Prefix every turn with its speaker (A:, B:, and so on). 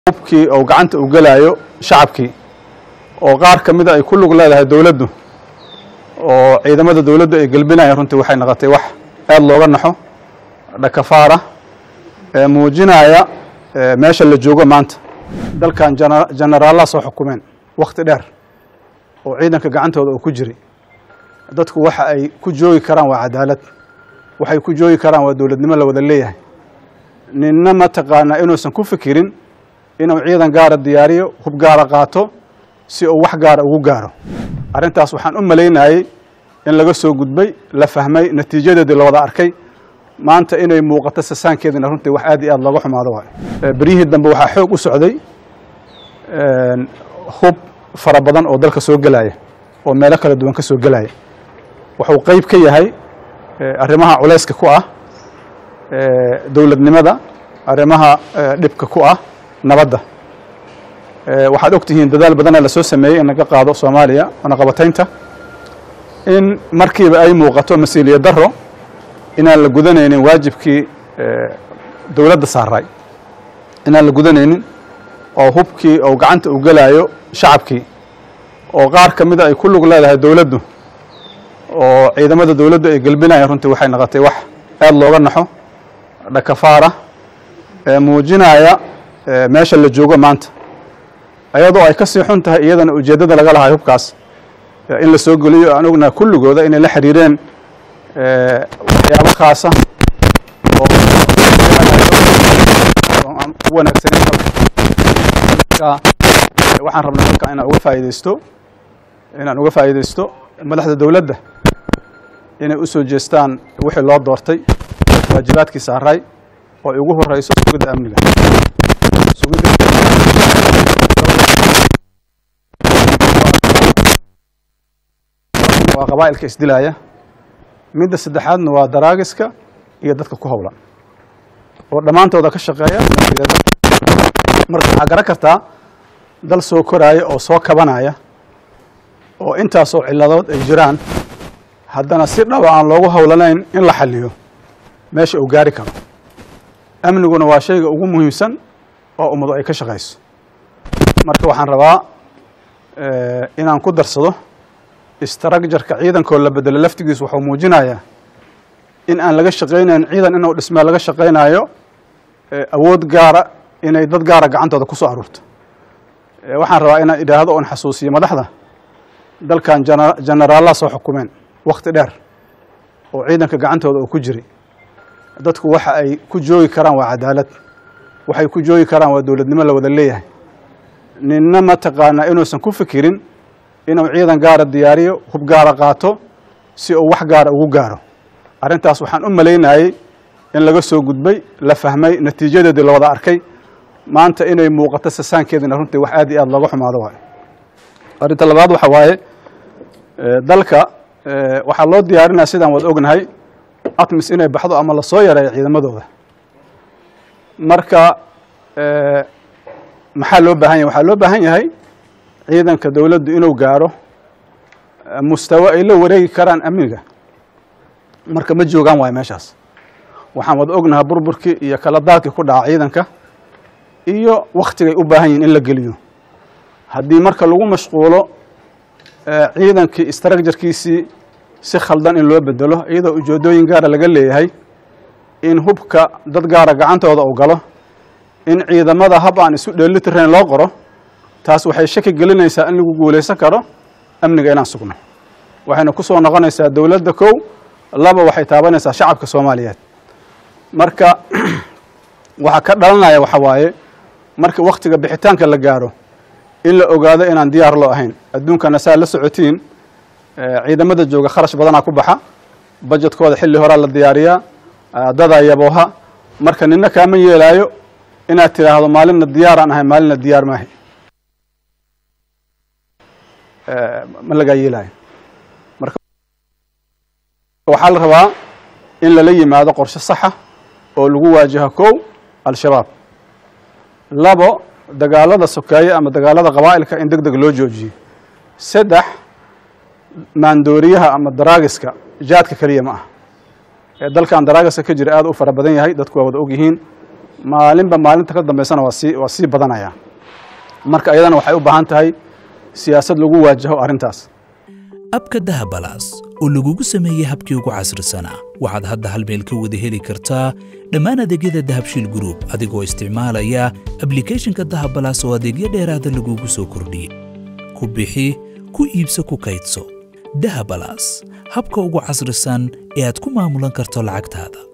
A: hubkii oo gacanta u gelaayo shacabkii oo qaar ka mida ay ku lug leedahay dowladdu oo ciidamada dowladdu ay gelbinayaan runtii waxay noqotay wax aad looga naxo dhakafaara ee muujinaya meesha la joogo maanta dalkan jenaraallaa soo xukumeen wakhti dheer oo ciidanka gacantooda uu ku jiray dadku waxa ay ku joogi karaan waa cadaalad waxay ku joogi karaan waa dowladnimo la wada leeyahay ninna mataqaanaa inuusan ku fikirin inuu ciidan gaara diyaariyo hub gaara qaato si uu wax gaara ugu gaaro arrintaas waxaan u malaynayey in laga soo gudbay la fahmay natiijadeedii la wada arkay maanta inay muuqato sasaankeedina runtii wax aad iyo aad looga xumaado waayo beryihii dambe waxaa xoog u socday hub fara badan oo dalka soo gelaya oo meelo kala duwan ka soo gelaya wuxuu qeyb ka yahay arrimaha culayska ku ah dowladnimada arrimaha dhibka ku ah nabadda waxaad og tihiin dadaal badana lasoo sameeyey in laga qaado soomaaliya wanaqabataynta in markiiba ay muuqato mas-uuliyad daro inaan la gudanaynin waajibkii dowladda saaray inaan la gudanaynin oo hubkii oo gacanta u gelaayo shacabkii oo qaar ka mida ay ku lug leedahay dowladdu oo ciidamada dowladdu ay gelbinayaan runtii waxay noqotay wax aad looga naxo dhakafaara ee muujinaya meesha la joogo maanta ayadoo ay ka sii xun tahay iyadana ujeeddada laga lahay hubkaas in la soo geliyo aan ognaha kulligooda inay la xiriireen waxyaabo khaasa oo aan u wanaagsaneyn marka waxaan rabnay halka inaan uga faa'idaysto inaan uga faa'idaysto madaxda dowladda inay u soo jeestaan wixii loo doortay waajibaadkii saaray oo ay ugu horeyso sugidda amniga waa qabaa'ilka isdilaaya midda saddexaadna waa daraagiska iyo dadka ku howlan oo dhammaantooda ka shaqeeya marka waxaa garan kartaa dal soo koraaya oo soo kabanaya oo intaasoo ciladood ay jiraan haddana si dhaba aan loogu howlanayn in la xaliyo meesha uu gaari karo amniguna waa shayga ugu muhiimsan oo ummadu ay ka shaqayso marka waxaan rabaa inaan ku darsado istraakjarka ciidankoo la bedelo laftigiisu wuxuu muujinayaa in aan laga shaqaynayn ciidan inuu dhismaa laga shaqaynayo awood gaara inay dad gaara gacantooda ku soo aruurto waxaan rabaa inaan idhaahdo oon xasuusiyo madaxda dalkan jenaraallaa soo xukumeen wakhti dheer oo ciidanka gacantooda uu ku jiray dadku waxa ay ku joogi karaan waa cadaalad waxay ku joogi karaan waa dowladnimo la wada leeyahay ninna mataqaanaa inuusan ku fikirin inuu ciidan gaara diyaariyo hub gaara qaato si uu wax gaara ugu gaaro arrintaas waxaan u malaynayey in laga soo gudbay la fahmay natiijadeedii la wada arkay maanta inay muuqato sasaankeedina runtii wax aad iyo aad looga xumaado waayo arrinta labaad waxa waaye dalka waxaa loo diyaarinaya sidaan wada ognahay atmis inay baxdo ama lasoo yareeyo ciidamadooda marka maxaa loo baahan yahay waxaa loo baahan yahay ciidanka dowladdu inuu gaaro mustawo ay la wareegi karaan amniga marka ma joogaan waayo meeshaas waxaan wada ognahay burburkii iyo kala daadkii ku dhaca ciidanka iyo waktigay u baahan yihin in la geliyo haddii marka lagu mashquulo ciidankii istraakjarkiisii si khaldan in loo bedelo iyadoo ujeedooyin gaara laga leeyahay in hubka dad gaara gacantooda uu galo in ciidamada hab aan isu dheelitirayn loo qoro taas waxay shaki gelinaysaa in lagu guulaysan karo amniga inaan sugno waxayna ku soo noqonaysaa dowladda kow laba waxay taabanaysaa shacabka soomaaliyeed marka waxaa ka dhalanaya waxa waaye marka wakhtiga bixitaanka la gaaro in la ogaado inaan diyaar loo ahayn adduunkana saa la socotiin ciidamada jooga kharash badanaa ku baxa bajetkooda xilli horaa la diyaariyaa dadaa yabooha marka nina kaama yeelaayo inaad tidhaahdo maalinna diyaaraan ahay maalinna diyaar maahay ma lagaa yeelaayo marka waxaa la rabaa in lala yimaado qorshe saxa oo lagu waajaho kow al-shabaab labo dagaalada sokeeye ama dagaalada qabaa'ilka in deg deg loo joojiyo saddex maandooriyaha ama daraagiska jaadka keliya ma ah ee dalkan daraagiska ka jira aad u fara badan yahay dadku waa wada og yihiin maalinba maalinta ka dambeysana waa sii waa sii badanaya marka iyadana waxay u baahan tahay siyaasad lagu waajaho arrintaas
B: abka dahabalaas oo lagugu sameeyey habkii ugu casrisanaa waxaad hadda hal meel ka wada heli kartaa dhammaan adeegyada dahabshiil group adigoo isticmaalaya ablicathonka dahabalaas oo adeegyo dheeraada lagugu soo kordhiyey ku bixi ku iibso ku kaydso dahabalaas habka ugu casrisan ee aad ku maamulan karto lacagtaada